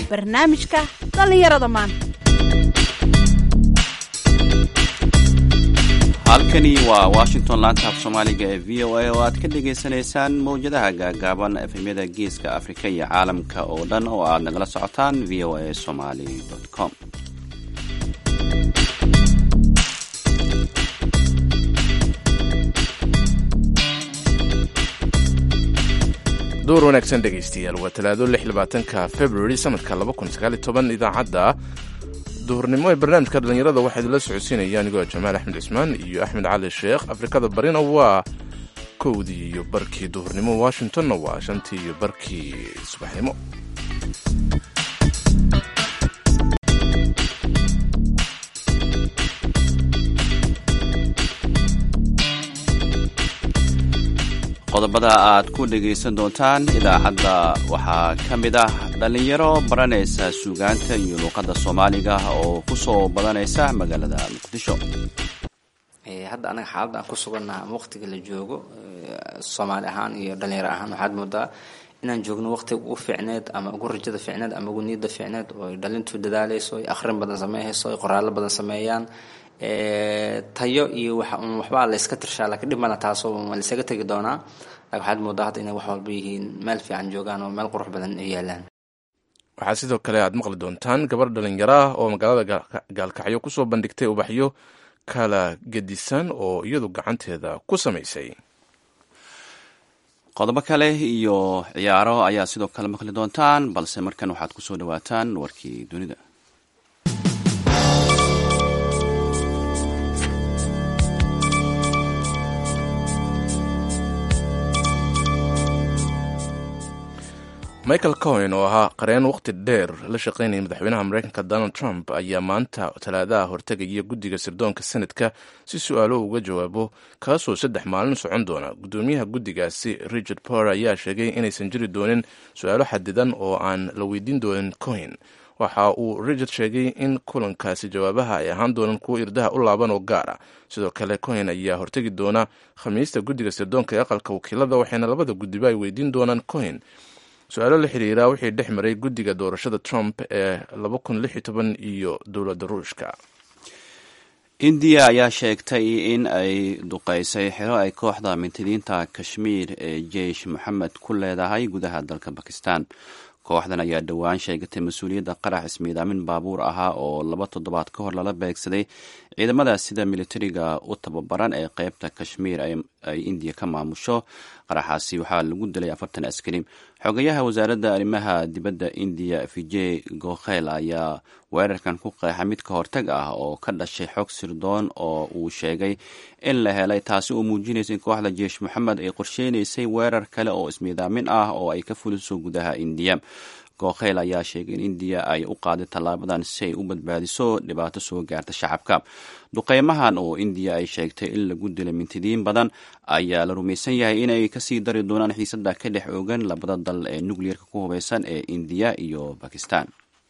barnaamijka dhallinyarada maanta halkani waa washington laanta af soomaaliga ee v o a oo aad ka dhagaysanaysaan mawjadaha gaagaaban efemyada geeska afrika iyo caalamka oo dhan oo aad nagala socotaan v o a somaly com door wanaagsan dhegaystayaal waa talaado ka february sanadka idaacadda duhurnimo ee barnaamijka dhallinyarada waxaa idinla socodsiinaya anigoo jamaal axmed cismaan iyo axmed cali sheekh afrikada barina waa kowdii iyo barkii duhurnimo washingtonna waa shantii iyo barkii subaxnimo qodobada aad ku dhegaysan doontaan idaacadda waxaa ka mid ah dhallinyaro baranaysa suugaanta iyo luuqadda soomaaliga oo ku soo badanaysa magaalada muqdisho hadda anaga xaaladda aan ku sugannaha ama waqtiga la joogo soomaali ahaan iyo dhalinyaro ahaan waxaad moodaa inaan joogno waqtiga ugu fiicneed ama ugu rajada fiicneed ama ugu niyadda fiicneed oo ay dhalintu dadaaleyso ay akhrin badan sameeyhayso ay qoraallo badan sameeyaan tayo iyo waxbaa layska tirshaa laakiin dhib mala taasoo laysaga tegi doonaa laakiin waxaad moodaa hadda inay wax walba yihiin meel fiican joogaan oo meel qurux badan ay yaalaan waxaa sidoo kale aad maqli doontaan gabar dhalinyaro ah oo magaalada gaalkacyo kusoo bandhigtay ubaxyo kala gedisan oo iyadu gacanteeda ku samaysay qodobo kale iyo ciyaaro ayaa sidoo kale maqli doontaan balse markan waxaad kusoo dhawaataan warkii dunida michael cohen oo ahaa qareen waqti dheer la shaqaynaya madaxweynaha mareykanka donald trump ayaa maanta talaadaha hortegaya guddiga sirdoonka senadka si su-aalo uga jawaabo kaasoo saddex maalin socon doona guddoomiyaha guddigaasi richard power ayaa sheegay inaysan jiri doonin su-aalo xadidan oo aan la weydiin doonin cohen waxa uu richard sheegay in kulankaasi jawaabaha ay ahaan doonaan kuwo irdaha u laaban oo gaar ah sidoo kale cohen ayaa hortegi doona khamiista guddiga sirdoonka ee aqalka wakiilada waxayna labada guddiba ay weydiin doonaan cohen su-aalo la xiriira wixii dhex maray guddiga doorashada trump ee iyo dowladda ruushka indiya ayaa sheegtay in ay duqeysay xero ay kooxda mintidiinta kashmiir ee jeish moxamed ku leedahay gudaha dalka bakistan kooxdan ayaa dhowaan sheegatay mas-uuliyadda qarax ismiidaamin baabuur ahaa oo laba toddobaad ka hor lala beegsaday ciidamada sida militariga u tababaran ee qeybta kashmiir ay indiya ka maamusho qaraxaasi waxaa lagu dilay afartan askari xogayaha wasaaradda arrimaha dibadda indiya vijay gokhel ayaa weerarkan ku qeexa mid ka hortag ah oo ka dhashay xog sirdoon oo uu sheegay in la helay taasi oo muujinaysa in kooxda jeish moxamed ay qorsheynaysay weerar kale oo ismiidaamin ah oo ay ka fuliso gudaha indiya gookheyl ayaa sheegay in indiya ay u qaaday tallaabadan si ay u badbaadiso dhibaato soo gaarta shacabka duqeymahan oo indiya ay sheegtay in lagu dilay mintidiin badan ayaa la rumaysan yahay inay kasii dari doonaan xiisada ka dhex ogan labada dal ee nucleerka ku hubeysan ee indiya iyo bakistan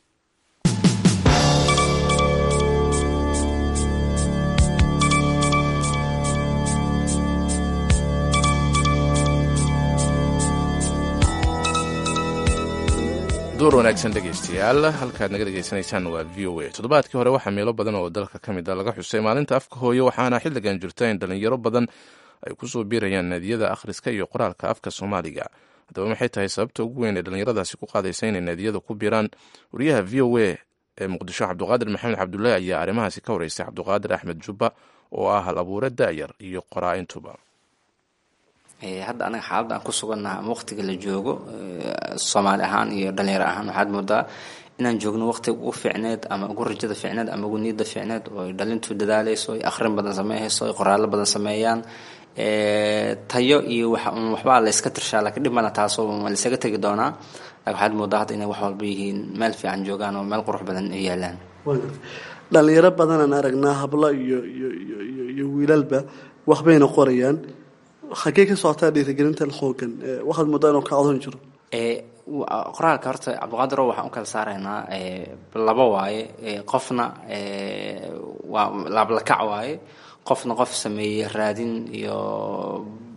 door wanaagsan dhegaystayaal halkaad naga dhegaysanaysaan waa v o a toddobaadkii hore waxaa meelo badan oo dalka ka mid a laga xusay maalinta afka hooyo waxaana xilligan jirta in dhallinyaro badan ay kusoo biirayaan naadiyada akhriska iyo qoraalka afka soomaaliga haddaba maxay tahay sababta ugu weyn ee dhallinyaradaasi ku qaadaysa inay naadiyada ku biiraan wariyaha v o a ee muqdisho cabduqaadir maxamed cabdullaahi ayaa arrimahaasi ka wareystay cabduqaadir axmed jubba oo ah hal abuure da'yar iyo qoraa-intuba hadda anaga xaaladda aan ku sugannaha ama waqtiga la joogo soomaali ahaan iyo dhalinyaro ahaan waxaad moodaa inaan joogno waqtiga ugu fiicneed ama ugu rajada fiicneed ama ugu niyadda fiicneed oo ay dhalintu dadaaleyso ay akhrin badan sameeyhayso ay qoraallo badan sameeyaan tayo iyo waxbaa layska tirshaa laakiin dhib mala taasoo laysaga tegi doonaa laakiin waxaad moodaa hadda inay wax walba yihiin meel fiican joogaan oo meel qurux badan ay yaalaan dhalinyaro badanaan aragnaa hablo iyo iyo wiilalba waxbayna qorayaan xagee ka socotaa dhiirigelintan xoogan waxaad moodaa inuu ka codan jiro qoraalka horta cabdiqaadiro waxaan u kala saaraynaa laba waaye qofna waa laablakac waaye qofna qof sameeyey raadin iyo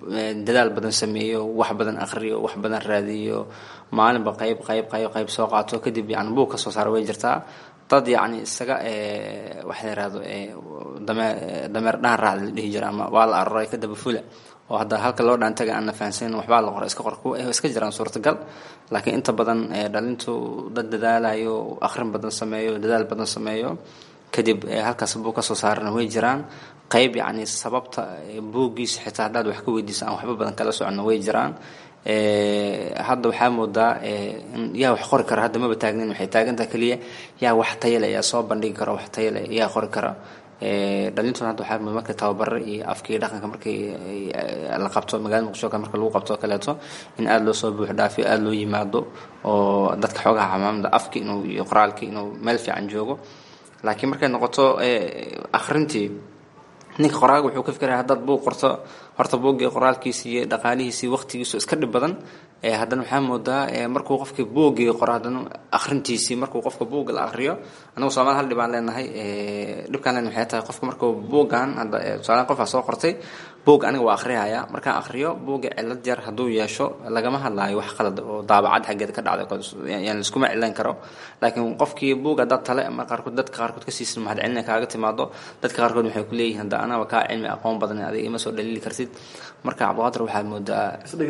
dadaal badan sameeyo wax badan akhriyo wax badan raadiyo maalinba qayb qayb qayb qayb soo qaato kadib yani buug ka soo saara way jirtaa dad yacni isaga waxa la yihahdo dameer dameer dhaan raacda la dhihi jira ama waa la aroray ka daba fula oo hadda halka loo dhaantaga aan na fahansanin waxbaa la qora iska qor kuwa iska jiraan suurtagal laakiin inta badan dhalintu dad dadaalayo akhrin badan sameeyo dadaal badan sameeyo kadib halkaas buug ka soo saarana way jiraan qayb yacni sababta buuggiisa xitaa haddaad wax ka weydiisa aan waxba badan kala socono way jiraan hadda waxaa moodaa yaa wax qori kara hadda maba taagnin waxay taagantaha keliya yaa wax tayale yaa soo bandhigi kara wax tayale yaa qori kara dhalintuna hadda waxaa moodaa markay tababaro iyo afkii dhaqanka markii la qabto magaalada muqdisho kale marka lagu qabto kaleeto in aada loo soo buux dhaafiyo aada loo yimaado oo dadka xoogaha camaamada afki inuu iyo qoraalkii inuu meel fiican joogo laakiin markay noqoto akhrintii ninka qoraaga wuxuu ka fikiraya haddaad buug qorto horta buuggii qoraalkiisi iyo dhaqaalihiisi waqtigiisu iska dhib badan haddana waxaa moodaa markuu qofkii buuggii qoro haddana akhrintiisii markuu qofka buugga la akhriyo anagu soomaali hal dhibaan leenahay dhibkaan leenahay waxay tahay qofka markuu buuggan hadda tusaale qofaa soo qortay buugga aniga waa akhriyaya markaan akhriyo buugga cilad yar hadduu yeesho lagama hadlaayo wax qalad oo daabacad xaggeeda ka dhacday yani liskuma cilayn karo laakiin qofkii buugga dad tale mar qaarkood dadka qaarkood ka siisan mahad celina kaaga timaado dadka qaarkood waxay ku leeyihiin hadda anaba kaa cilmi aqoon badan adiga ima soo dhaliili kartid marka cabdiqaadir waxaad moodaa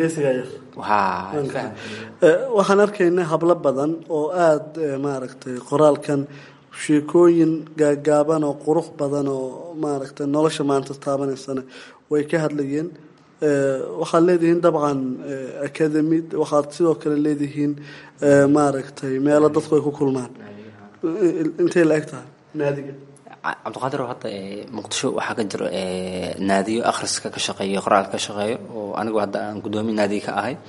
waxaan arkaynaa hablo badan oo aada maaragtay qoraalkan sheekooyin gaagaaban oo qurux badan oo maaragtay nolosha maanta taabanaysana way ka hadlayeen waxaad leedihiin dabcan academy waxaad sidoo kale leedihiin maaragtay meelo dadku ay ku kulmaan intay la eg tahay naadiga cabdiqaadir hadda muqdisho waxaa ka jiro naadiyo akhriska ka shaqeeyo qoraalka ka shaqeeyo oo anigu hadda aan guddoomiye naadiga ka ahay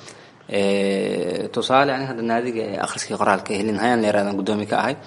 tusaale aniga hadda naadiga akhriska qoraalka helin hayaan la yarahdaan guddoomiye ka ahay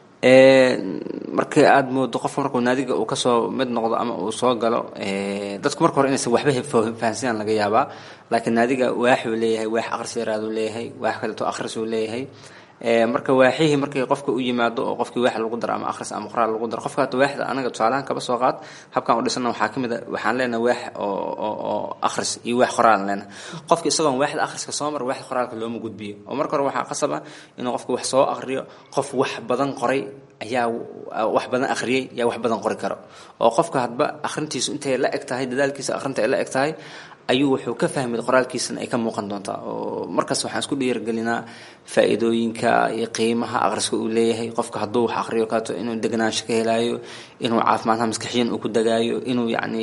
marka aada moodo qofka markuu naadiga uu kasoo mid noqdo ama uu soo galo dadku marka hore inaysan waxba fahansanaan laga yaabaa laakiin naadiga waaxuu leeyahay waax akhris yaraaduu leeyahay waax kaleeto akhrisuu leeyahay marka waaxihii markii qofka u yimaado oo qofkii waax lagu daro ama akhris ama qoraal lagu daro qofka hata waaxda anaga tusaalahan kaba soo qaad habkan u dhisana waxaa kamid a waxaan leenahay waax oo oo akhris iyo waax qoraalan leenahay qofka isagoon waaxda akhriska soo mara waaxda qoraalka looma gudbiyo oo marka hore waxaa qasab ah inuu qofka wax soo akhriyo qof wax badan qoray ayaa wax badan akhriyey yaa wax badan qori karo oo qofka hadba akhrintiisu intay la eg tahay dadaalkiisa akhrinta ay la eg tahay ayuu wuxuu ka fahmay qoraalkiisana ay ka muuqan doontaa oo markaas waxaan isku dhiirigelinaa faa-iidooyinka iyo qiimaha akhriska uu leeyahay qofka hadduu wax akhriyo kaato inuu deganaansho ka helaayo inuu caafimaadha maskaxiyan uu ku dagaayo inuu yacni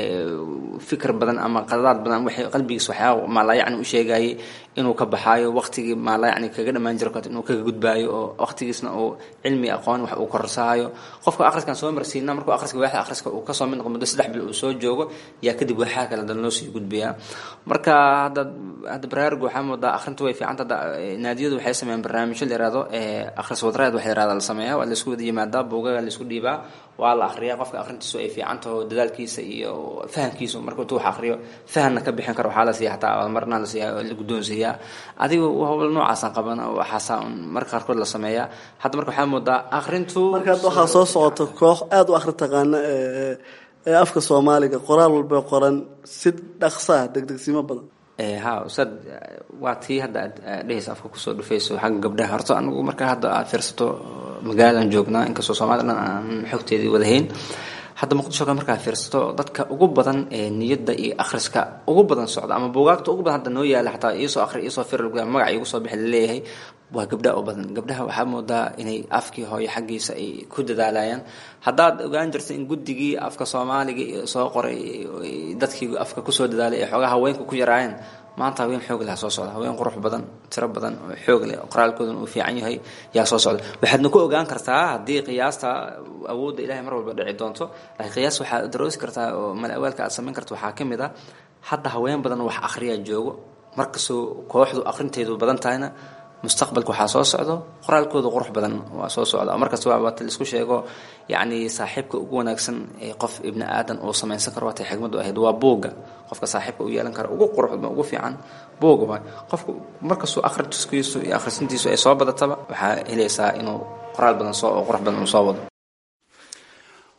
fikir badan ama qaladaad badan waxay qalbigiisa waxyaaba maalaa yacni u sheegayay inuu ka baxaayo waqtigii maalaa yacni kaga dhammaan jiro kaato inuu kaga gudbaayo oo waqtigiisna uu cilmi aqoon wax uu korsaayo qofka akhriskan soo marsiina markuu akhriska waaxda akhriska uu kasoo mid noqo muddo saddex bil uu soo joogo yaa kadib waxaa kale dan loo sii gudbiyaa marka hadda hadda barnaamijka waxaa moodaa akhrintu way fiicanta hadda naadiyadu waxay sameeyaan barnaamijyo la yihahdo akhris wadareed waxa yihahda la sameeyaa waa la isku wada yimaadaa buugaga la isku dhiibaa waa la akhriyaa qofka akhrintiisu ay fiican taho dadaalkiisa iyo fahamkiisu marka intuu wax akhriyo fahamna ka bixin karo waxaa la siiya xataa abaalmarna la siiya la guddoonsiiyaa adigu howl noocaasaan qaban waxaasaa un marka qaarkood la sameeyaa hadda marka waxaa moodaa akhrintu marka hadda waxaa soo socota koox aada u akhri taqaana ee afka soomaaliga qoraal walba qoran si dhaqsaa degdegsimo badan ha ustaad waa tii hadda aad dhehaysa afka kusoo dhufayso xagga gabdhaha horta anigu marka hadda aad fiirsato magaalaan joognaa inkastoo soomaliya dhan aan xogteedii wadahayn hadda muqdisho kale markaa fiirsato dadka ugu badan ee niyadda iyo akhriska ugu badan socda ama buugaagta ugu badan hadda noo yaala xataa iisoo akhri iisoo fir magaca iigu soo bixi laleeyahay waa gabdhaha u badan gabdhaha waxaa moodaa inay afkii hooyo xaggiisa ay ku dadaalayaan haddaad ogaan jirta in guddigii afka soomaaliga soo qoray dadkii afka kusoo dadaalay ee xoogaa haweenka ku yaraayeen maanta haween xoog leh soo socda haween qurux badan tiro badan oo xoog leh qoraalkoodana uu fiican yahay yaa soo socda waxaadna ku ogaan kartaa haddii qiyaasta awoodda ilahay mar walba dhici doonto laakiin qiyaas waxaad daroosi kartaa oo mal awaalka aad samayn karta waxaa ka mid ah hadda haween badan wax akhriyaa joogo markastoo kooxdu akhrinteedu badan tahayna mustaqbalka waxaa soo socdo qoraalkooda qurux badan waa soo socda markasta waa waata laisku sheego yacni saaxiibka ugu wanaagsan ee qof ibni aadan uu samaysan karo waatay xigmaddu ahayd waa buugga qofka saaxiibka u yeelan kara ugu qurux badan ugu fiican buugga waay qofka markastuu akhriskiisu iyo akhrisintiisu ay soo badataba waxaa helaysaa inuu qoraal badan soo oo qurux badan uu soo wado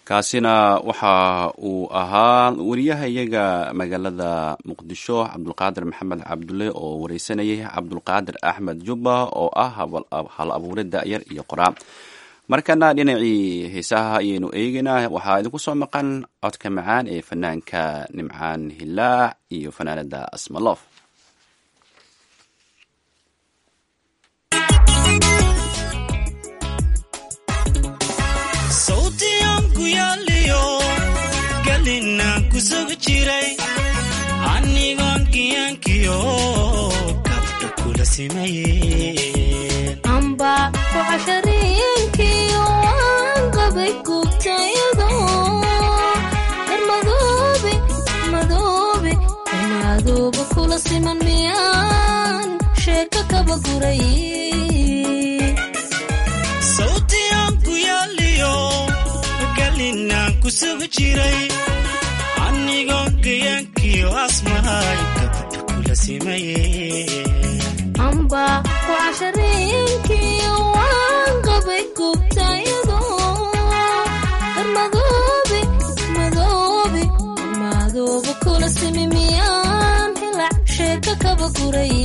kaasina waxa uu ahaa wariyaha iyaga magaalada muqdisho cabdulqaadir maxamed cabdulle oo wareysanayay cabdulqaadir axmed jubba oo ah hal abuure da'yar iyo qoraa markana dhinacii heesaha ayaynu eegeynaa waxaa idinku soo maqan codka macaan ee fanaanka nimcaan hilaac iyo fanaanada asmalof anigoon giyaankiyo kabta kula amba ku cashariinkiyo waan qabay gubtayado her madoobe madoobe madooba kula siman miyaan sheeka kaba guray sawtiyan ku yaaliyo galinaan ku sugi jiray anigoo gayaankiyo asmahay kabta kula simaye amba ku cashariinkiyo waan qabay gubtayado her madoobe madoobe madooba kula simi miyaan hilac sheeka kaba guray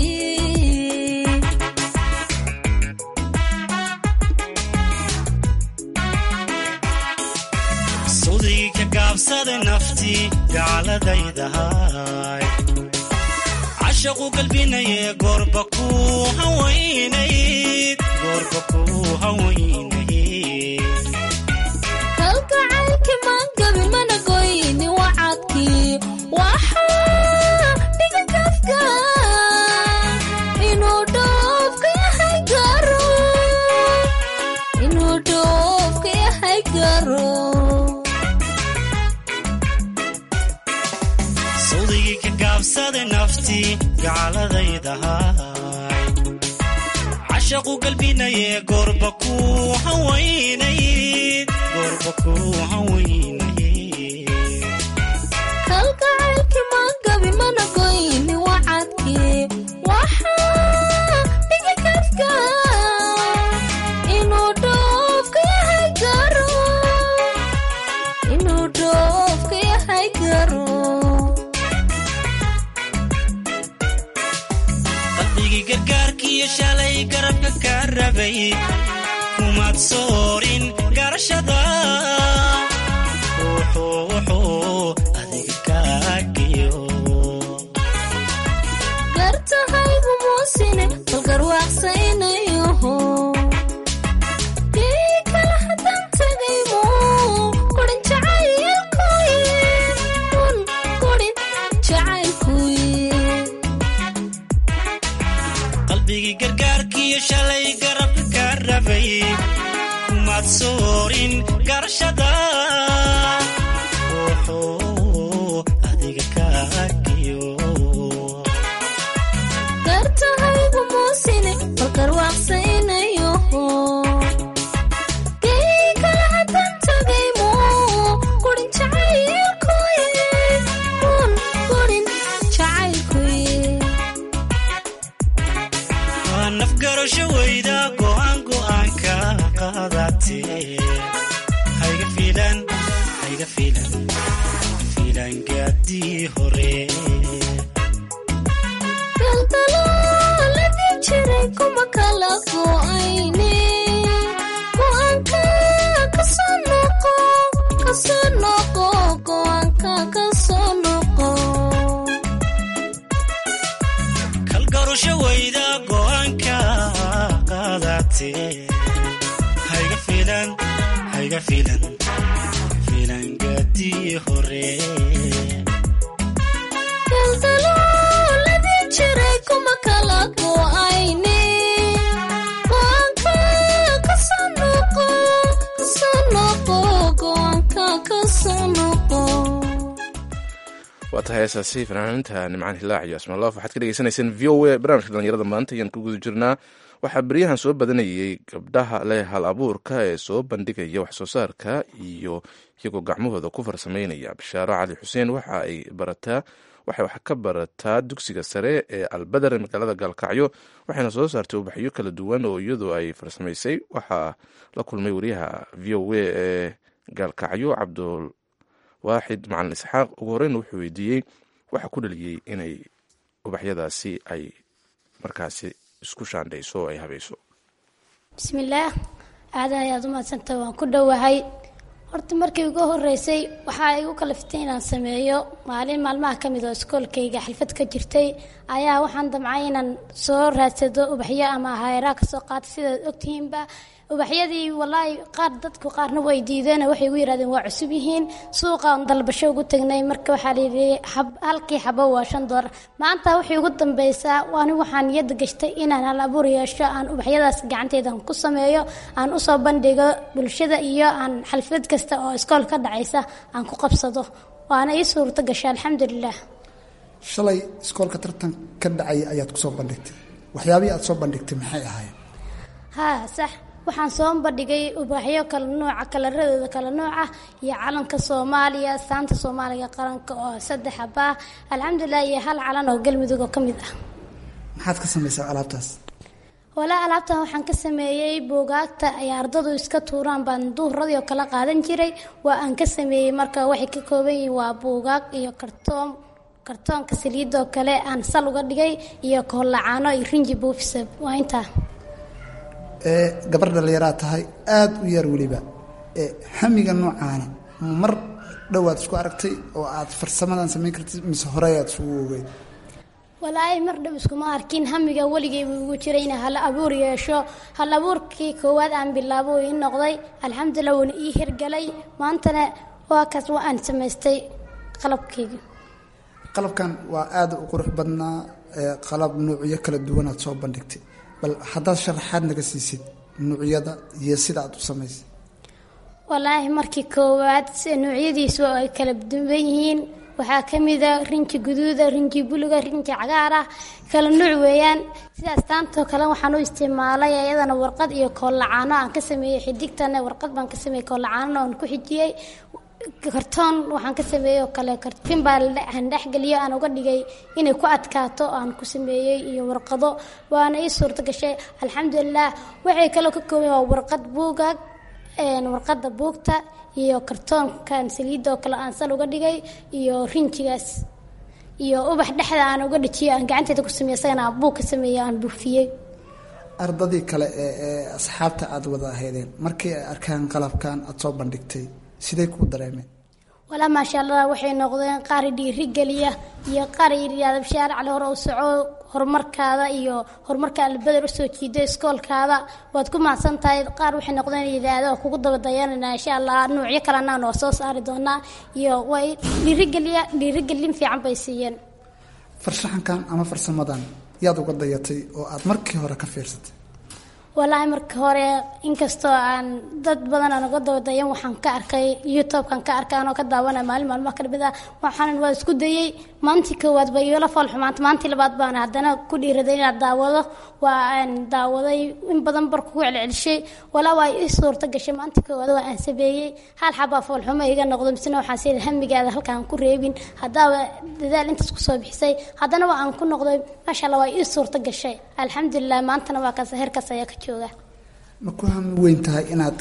sudii ka gaabsada naftii gaaladaydahay cashaqu galbinaye goorba ku hawaynayd goorba ku hawaynayd kalgacaylki maangabi mana goyni wacadkii waxaa dhiga kafka inuu dhoofka yahay garo inuu dhoofka yahay garo sawdigii ka gaabsada naftii gaaladaydahay cashaqu galbinaye goorba ku hawaynayd goorba ku hawaynayd kalgacaylki maangabi mana goyni wacadkii waxaa dhiga kafka inuu dhoofka yahay garo inuu dhoofka yahay garo qalbigii gargaarkiiyo shalay garabka ka rabay kumaad soorin garashada wuxuu wuxuu adiga kaagiyo gartahaygu muusine bal garwaaqsaynayoho kii kala hadan tagaymu kurin jacaylkuye un kurin jacaylkuye qalbigii gargaarkiiyo shalay garabka ka rabay kumaad soorin garashada wuxuu adiga kaagiyo gartahaygu muusine bal garwaaqsaynayoho kii kala hadan tagaymu kurin jacaylkuye un kurin jacaylkuye waa nafgarasho weyda go'aan go'aanka qaadatee hayga fiilan hayga fiilan fiilan gaadii hore galdalooladii jiray kuma kala go'ayne go'aanka kasoo noqo kasoo noqo go'aanka kasoo noqo kalgarasho weyda go'aanka qaadatee hayga fiilan hayga fiilan fiilan gaadii hore galdalooladii jiray kuma kala go'ayne go'aanka kasoo noqo kasoo noqo go'aanka kasoo noqo waa tahay heesaasi fanaaniinta nimcaan hilaac iyo asmalof waxaad ka dhegeysanayseen v o a barnaamijka dhalinyarada maanta ayaan ku guda jirnaa waxaa beryahan soo badanayay gabdhaha leh hal abuurka ee soo bandhigaya wax soo saarka iyo iyagoo gacmahooda ku farsameynaya bishaaro cali xuseen waxa ay barataa waxay wax ka barataa dugsiga sare ee albadar ee magaalada gaalkacyo waxayna soo saartay ubaxyo kala duwan oo iyadu ay farsamaysay waxaa la kulmay wariyaha v o a ee gaalkacyo cabdulwaaxid macalin isxaaq ugu horeyna wuxuu weydiiyey waxa ku dhaliyey inay ubaxyadaasi ay markaasi isku shaandhayso oo ay habayso bismillaah aada ayaad u mahadsanta waan ku dhowahay horta markii ugu horeysay waxaa igu kaliftay inaan sameeyo maalin maalmaha ka mid oo iskoolkayga xalfad ka jirtay ayaa waxaan damcay inaan soo raadsado ubaxyo ama hayraa kasoo qaata sidaad ogtihiinba ubaxyadii walaahi qaar dadku qaarna way diideen waxay igu yidhahdeen waa cusub yihiin suuqaan dalbasho ugu tagnay marka waxaa layidhi halkii xabo waa shan doolar maanta waxay ugu dambeysaa waani waxaan niyadda gashtay inaan hal abuur yeesho aan ubaxyadaas gacanteydan ku sameeyo aan usoo bandhigo bulshada iyo aan xalfad kasta oo iskool ka dhacaysa aan ku qabsado waana ii suurto gashay alxamdulilah shalay iskoolka tartan ka dhacay ayaad kusoo bandhigtay waxyaabihii aad soo bandhigtay maxay ahaayeen haa sax waxaan soo bandhigay ubaxyo kala nooca kalaradooda kala nooca iyo calanka soomaaliya saanta soomaaliga qaranka oo saddex abaa alxamdulilah iyo hal calan oo galmudug oo ka mid ah maxaad ka samaysaa alaabtaas walaa alaabtan waxaan ka sameeyey buugaagta ay ardadu iska tuuraan baan duhuradii oo kala qaadan jiray waa aan ka sameeyey marka waxay ka kooban yihiin waa buugaag iyo kartoon kartoonka saliidoo kale aan sal uga dhigay iyo koolacaano iyo rinji buufisa waa intaa ee gabar dhallinyaraa tahay aada u yar weliba ee hamiga noocaana mar dhowaad isku aragtay oo aad farsamadan samayn kartid mise horey aad isugu ogeyd walaahi mar dhow iskuma arkin hamiga weligay buu igu jiray inaan hal abuur yeesho hal abuurkii koowaad aan bilaabo ii noqday alxamdulilah wuuna ii hirgalay maantana waa kaas waa aan samaystay qalabkayga qalabkan waa aada u qurux badnaa ee qalab nuucyo kala duwanaad soo bandhigtay bal haddaad sharaxaad naga siisid nuucyada iyo sida aad u samaysay walaahi markii koowaad si noocyadiisu ay kala duwan yihiin waxaa ka mida rinji guduuda rinji buluga rinji cagaar ah kala nuuc weeyaan sidaas taantoo kale waxaan u isticmaalay iyadana warqad iyo koollacaano aan ka sameeyey xidigtana warqad baan ka sameeyey koollacaanona aan ku xijiyey kartoon waxaan ka sameeyey oo kale karfin baa aan dhexgeliyo aan uga dhigay inay ku adkaato aan ku sameeyey iyo warqado waana ii suurto gashay alxamdulilah waxay kaloo ka kooban waa warqad buugaag warqadda buugta iyo kartoonkan saliidda oo kale aan sal uga dhigay iyo rinjigaas iyo ubax dhexda aan uga dhajiyo aan gacanteeda ku sameeyey isagana aan buug ka sameeyey aan buufiyey ardadii kale ee ee asxaabta aad wada ahaydeen markii ay arkaan qalabkan aad soo bandhigtay siday kuu dareemeen walaa maasha allah waxay noqdeen qaar dhiiri geliya iyo qaar yidhaahda shaaracli hore u soco horumarkaada iyo horumarka albeder usoo jiida iskoolkaada waad ku mahadsan tahay qaar waxay noqdeen yidhaahda oo kugu daba dayanana insha allah nuucyo kalena noo soo saari doonaa iyo way dhiirigeliya dhiirigelin fiican bay siiyeen farshaxankan ama farsamadan yaad uga dayatay oo aad markii hore ka fiirsatay walaahi marka hore inkastoo aan dad badan aan uga dabadayan waxaan ka arkay youtubekan ka arkay anoo ka daawanaya maalin maalmaha ka dhimid ah waxaan waa isku dayey maantii koowaad ba iyoola foolxumaanta maantii labaad baan haddana ku dhiiraday inaad daawado waa aan daawaday in badan bar kugu celcelishay walaa waa ii suurta gashay maantii koowaad waa aan sameeyey hal xabaa foolxumo iga noqdo misena waxaan sii hamigaada halkaan ku reebin haddaaba dadaal intaas kusoo bixisay haddana waa aan ku noqday maasha allah waa ii suurta gashay alxamdulilah maantana waa kaas heerkaas ayaa ka jooga ma ku hami weyn tahay inaad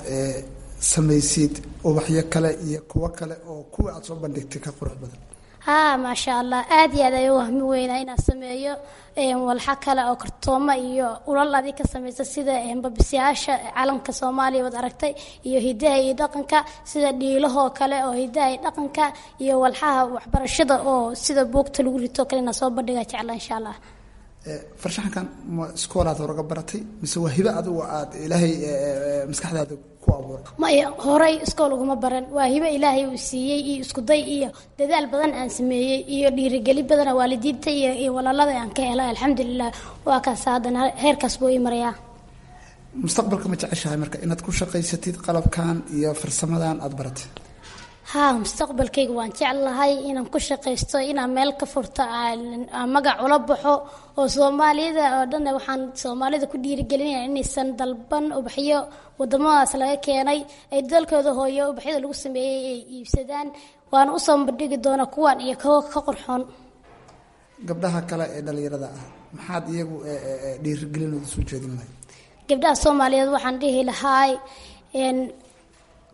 samaysid ubaxyo kale iyo kuwo kale oo kuwa aad soo bandhigtay ka qurux badan haa maasha allah aad iyo aad ayuu wahmi weynaa inaan sameeyo walxa kale oo kartoomo iyo ulal adi ka samaysa sida babisyaasha calanka soomaaliya waad aragtay iyo hidaha iyo dhaqanka sida dhiilahoo kale oo hidaha iyo dhaqanka iyo walxaha waxbarashada oo sida buugta lagu rito kale inaan soo bandhiga jecla insha allah farshaxankan ma iskoolaad horaga baratay mise waa hibe adigu aad ilaahay maskaxdaada ku abuuray maya horey iskool uguma baran waa hibe ilaahay uu siiyey iyo iskuday iyo dadaal badan aan sameeyey iyo dhiirigeli badana waalidiinta iyo iyo walaalada aan ka helay alxamdulilah waa kaas haddana heerkaas buu ii marayaa mustaqbalka ma jeceshahay marka inaad ku shaqaysatid qalabkan iyo farsamadan aada baratay haa mustaqbalkayga waan jeclahay inaan ku shaqaysto inaan meel ka furto aan magac ula baxo oo soomaaliyada oo dhan waxaan soomaalida ku dhiirigelinaya inaysan dalban ubaxyo wadamadaas laga keenay ay dalkooda hooyo ubaxyada lagu sameeyey ay iibsadaan waana usoo bandhigi doona kuwan iyo kuwa ka qorxoon gabdhaha kale ee dhalinyarada ah maxaad iyagu dhiirigelinooda soo jeedin lahay gabdhaha soomaaliyeed waxaan dhihi lahaay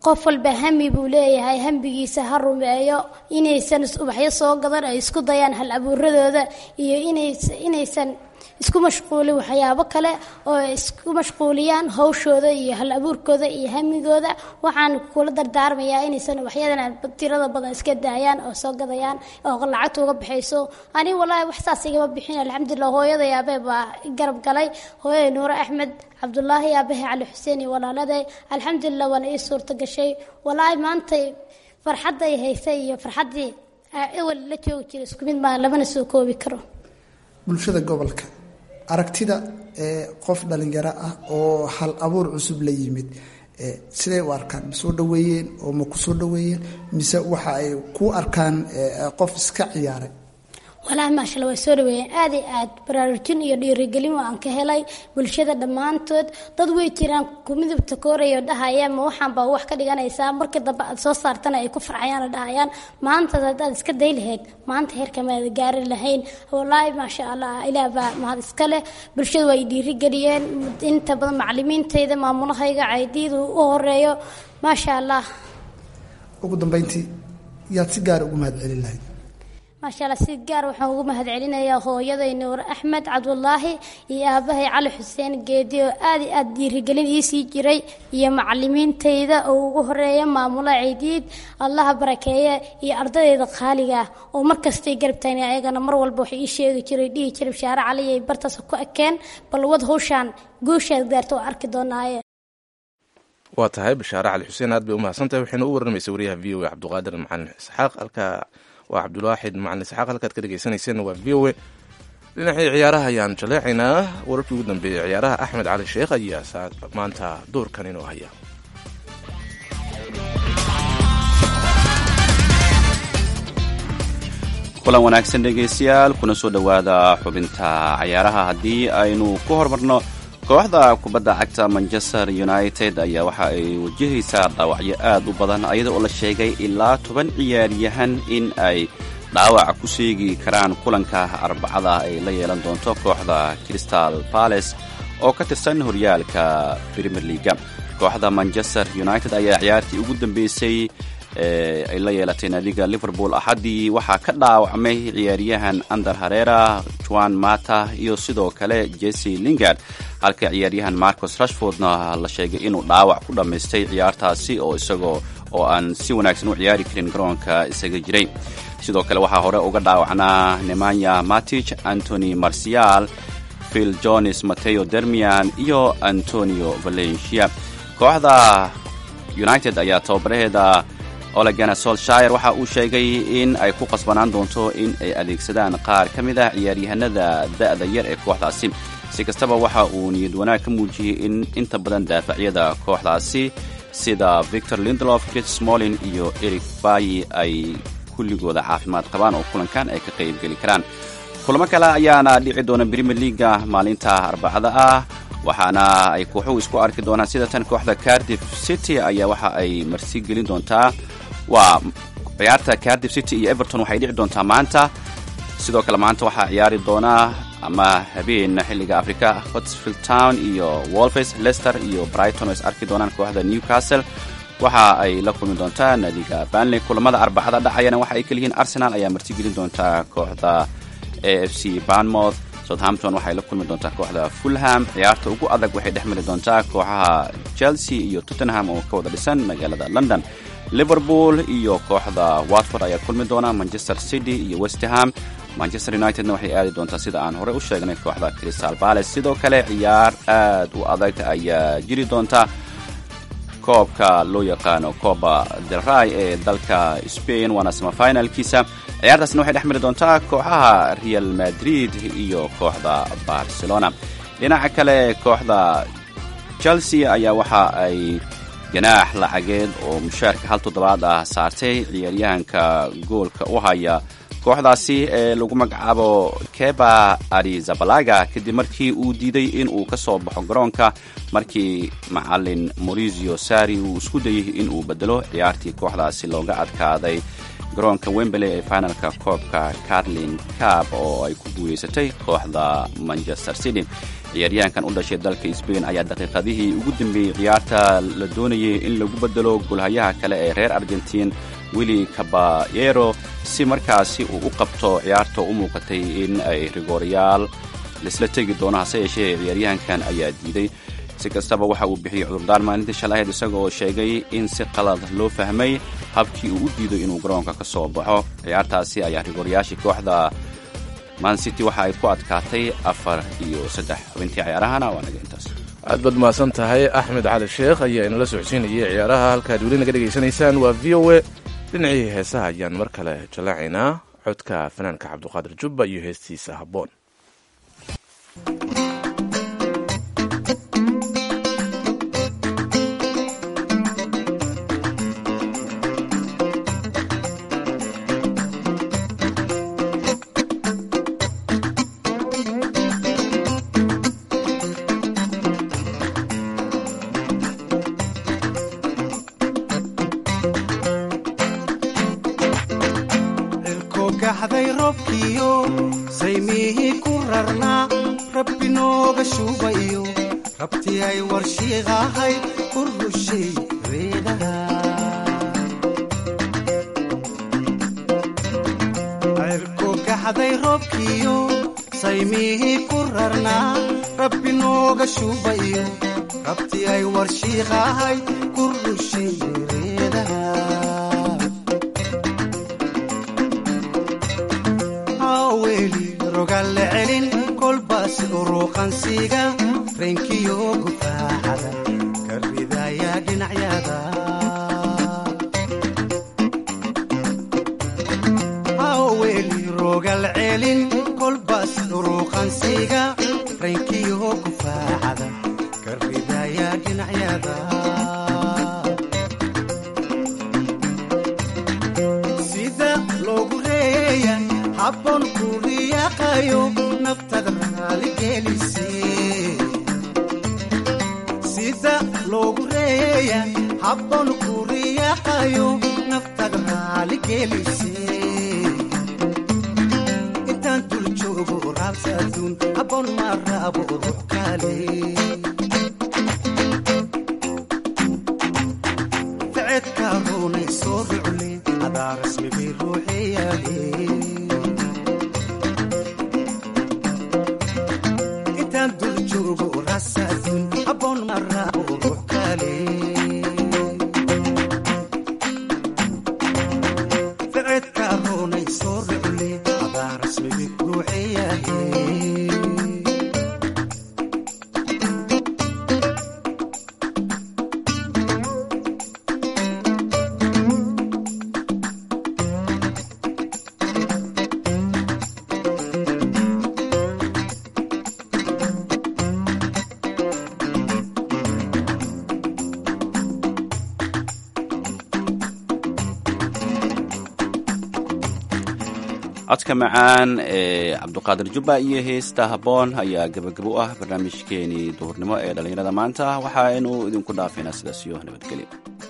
qof walba hami buu leeyahay hambigiisa ha rumeeyo inaysan ubaxyo soo gadan ay isku dayaan hal abuuradooda iyo inays- inaysan isku mashquulin waxyaabo kale oo ay isku mashquuliyaan hawshooda iyo hal abuurkooda iyo hamigooda waxaan kula dardaarmayaa inaysan ubaxyadan tirada badan iska daayaan oo soo gadayaan oo lacagta uga baxayso aniga walaahi wax saas igama bixin alxamdulilah hooyaday aabee baa i garab galay hooyaday nuure axmed cabdulaahi aabahe cali xuseen iyo walaaladay alxamdulilah waana ii suurta gashay walaahi maanta farxadda ay haysay iyo farxaddii aa ewel la joogi jiray isku mid maa lamana soo koobi karo bulshada gobolka aragtida ee qof dhalinyaro ah oo hal abuur cusub la yimid ee siday u arkaan ma soo dhaweeyeen oo ma ku soo dhaweeyeen mise waxa ay ku arkaan ee, qof iska ciyaaray walaahi maashala waa soo dhaweeyeen aad iyo aad baraarujin iyo dhiirigelin waan ka helay bulshada dhammaantood dad way jiraan ku midabta kooraya oo dhahaya ma waxaan baa wax ka dhiganaysaa markii dambe aad soo saartana ay ku farxayaan oo dhahayaan maanta haddaad iska day lahayd maanta heerka maada gaari lahayn walaahi maasha allah ilaah baa mahad iska leh bulshada waa i dhiirigeliyeen inta badan macalimiintayda maamulahayga caydiida u horeeyo maasha allah ugu dambeyntii yaad si gaara ugu mahad celin lahayd maasha allah si gaar waxaan ugu mahadcelinayaa hooyaday nuur axmed cabdulaahi iyo aabahay cali xuseen geedi oo aad iyo aad dhiirigelin ii sii jiray iyo macalimiintayda oo ugu horeeya maamula ciidiid allaha barakeeye iyo ardadeyda qaaliga ah oo markastay garab taagna ayagana mar walba waxay ii sheegi jiray dhihi jiray bashaare cali ay bartaas ku ekeen bal wad hawshaan guushaad gaarta oo arki doonaaye waa tahay bashaare cali xuseen aad bay u mahadsantahay waxayna u warramaysay wariyaha v o a cabdiqaadir macalin isxaaq halka waa cabdulwaaxid macalin isxaaq halkaad ka dhegeysaneyseen waa v o a dhinacii ciyaaraha ayaan jaleecaynaa wararkii ugu dambeeyey ciyaaraha axmed cali sheekh ayaa saa maanta doorkan inoo haya kulan wanaagsan dhegaystayaal kuna soo dhowaada xubinta cayaaraha haddii aynu ku hormarno kooxda kubadda cagta manchester united ayaa waxa ay wajahaysaa dhaawacyo aad u badan ayada oo la sheegay ilaa toban ciyaaryahan in ay dhaawac ku sheegi karaan kulanka arbacada ay la yeelan doonto kooxda crystal palace oo ka tirsan horyaalka premier leaga kooxda manchester united ayaa ciyaartii ugu dambeysay ee ay la yeelatay naadiga liverpool axaddii waxaa ka dhaawacmay ciyaaryahan ander harera juan mata iyo sidoo kale jesse lingard halka ciyaaryahan marcos rashfordna la sheegay inuu dhaawac ku dhammaystay ciyaartaasi oo isagoo oo aan si wanaagsan u ciyaari karin garoonka isaga jiray sidoo kale waxaa hore uga dhaawacnaa nemanya matich antony marcial phil jones mateo dermian iyo antonio valencia kooxda united ayaa tababaraheeda olegana solshire waxa uu sheegay in ay ku qasbanaan doonto in ay adeegsadaan qaar ka mid ah ciyaaryahanada da'da yar ee kooxdaasi si kastaba waxa uu niyad wanaag ka muujiyey in inta badan daafacyada kooxdaasi sida victor lindlof chris smolin iyo eric bayi ay kulligooda caafimaad qabaan oo kulankan ay ka qaybgeli karaan kulamo kale ayaana dhici doona premier leaga maalinta arbacada ah waxaana ay kooxuhu isku arki doonaan sida tan kooxda cardiff city ayaa waxa ay marsi gelin doontaa waa ciyaarta cardiff city iyo everton waxay dhici doontaa maanta sidoo kale maanta waxaa ciyaari doonaa ama habeen xilliga africa hotsfield town iyo wolves leicester iyo brighton oo is arki doonaan kooxda newcastle waxa ay la kulmi doontaa naadiga banley kulamada arbacada dhacayana waxa ay kaliyihiin arsenal ayaa marti gelin doontaa kooxda a f c banmouth southampton waxay la kulmi doontaa kooxda fulham ciyaarta ugu adag waxay dhex mari doontaa kooxaha chelsea iyo tottenham oo ka wada dhisan magaalada london liverpool iyo kooxda watford ayaa kulmi doona manchester city iyo westerham manchester unitedna waxay aadi doontaa sida aan horey u sheegnay kooxda crystal palace sidoo kale ciyaar aad u adag ayaa jiri doonta koobka loo yaqaano coba del ray ee dalka spain waana samafinalkiisa ciyaartaasna waxay dhex mari doontaa kooxaha real madrid iyo kooxda barcelona dhinaca kale kooxda chelsea ayaa waxa ay ganaax lacageed oo mushaarka hal toddobaad ah saartay ciyaaryahanka goolka u haya kooxdaasi ee lagu magacaabo keba arizabalaga kadib markii uu diiday in uu ka soo baxo garoonka markii macalin maurizio sari uu isku dayay in uu bedelo ciyaartii kooxdaasi looga adkaaday garoonka wembley ee finalka koobka carlin cab oo ay ku guuleysatay kooxda manchester city ciyaaryahankan u dhashay dalka sbain ayaa daqiiqadihii ugu dambeeyey ciyaarta la doonayay in lagu bedelo golhayaha kale ee reer argentiin willi caballero si markaasi uu u qabto ciyaarta u muuqatay in ay rigoorayaal laisla tegi doono hase yeeshee ciyaaryahankan ayaa diiday si kastaba waxa uu bixiyey cudurdaan maalintii shalahayd isaga oo sheegay in si qalad loo fahmay habkii uu u diiday inuu garoonka ka soo baxo ciyaartaasi ayaa rigoorayaashii kooxda man city waxa ay ku adkaatay afar iyo saddex xubintii ciyaarahana waa naga intaas aad baad mahadsan tahay axmed cali sheekh ayaa inala socodsiinayay ciyaaraha halkaad weli naga dhegaysanaysaan waa v o e dhinacii heesaha ayaan mar kale jallaacaynaa codka fanaanka cabduqaadir jubba iyo heestiisa habboon gaxday roobkiyo saymihii ku rarnaa rabbi nooga shuubayo rabtii ay warshiiqahay u rushay reedaha cirku gaxday roobkiyo saymihii ku rarnaa rabbi nooga shuubayo rabtii ay warshiiqahay ku rushay reedaha weli rogalle celin kolbaas uruuqansiga reenkiyo gufaacada ka ridaya dhinacyada weli rogal celin kolbaas uruuqansiga reenkiyo gufaacada ka ridaya dhinacyada sida loogu reeya habboon kuriyaqayo naftada raaligelise sida loogu reeya habboon kuriyaqayo naftada raaligelise intaan dul joogo raabsa aduun habboon ma raabo ruux kale ficedka runay soo rucle adaa rasmi bay ruuxeyaale ficedka runay soo rucle adaa rasmigi ruuxeyahe codka macaan ee cabduqaadir jubba iyo heesta habboon ayaa gebagabo u ah barnaamijkeenii duhurnimo ee dhallinyarada maanta waxaaynu idinku dhaafaynaa sidaas iyo nabadgelyo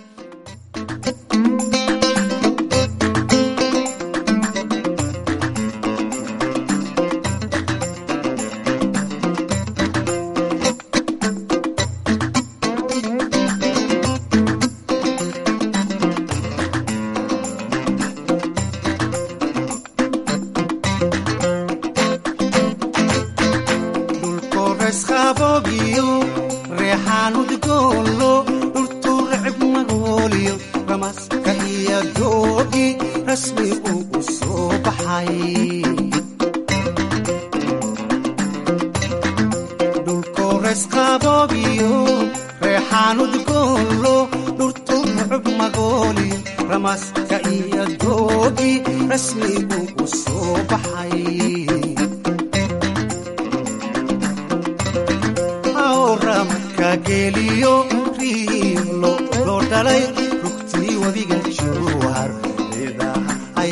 dhulkoresqaboogiyo reexaanudgoolo dhultuurcib magooliyo ramaska iyo doogi rasmi uu u soo baxay dhulkoresqaboogiyo reexaanudgoolo dhultuurcib magooliyo ramaska iyo doogi rasmi uu u soo baxay ramadka geeliyo riilo loo dhalay rugtii webiga jowhar idaha ay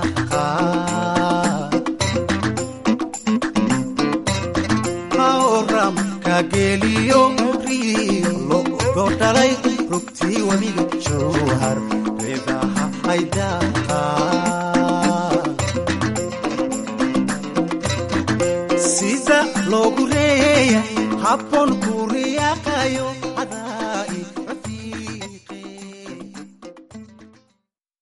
ramadka geeliyo riilo loo dhalay rugtii webiga jowhar idaha ay sida loogu reeyay habboon ku riyaaqayo